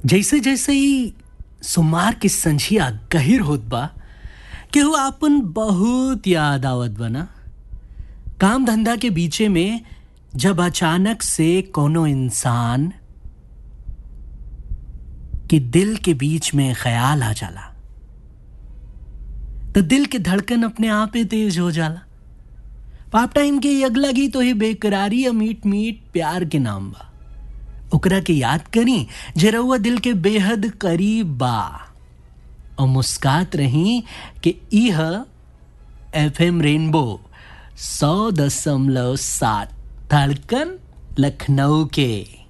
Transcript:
जैसे जैसे ही सुमार की संझिया गहिर होत बा केहू आपन बहुत याद आवत बना काम धंधा के बीचे में जब अचानक से कोनो इंसान के दिल के बीच में ख्याल आ जाला तो दिल के धड़कन अपने आप ही तेज हो जाला पाप टाइम के ये अगला गीत तो ही बेकरारी या मीट मीट प्यार के नाम बा ओकरा के याद करी जरउआ दिल के बेहद करीब बा और मुस्कात रही कि इह एफ एम रेनबो सौ दशमलव सात धड़कन लखनऊ के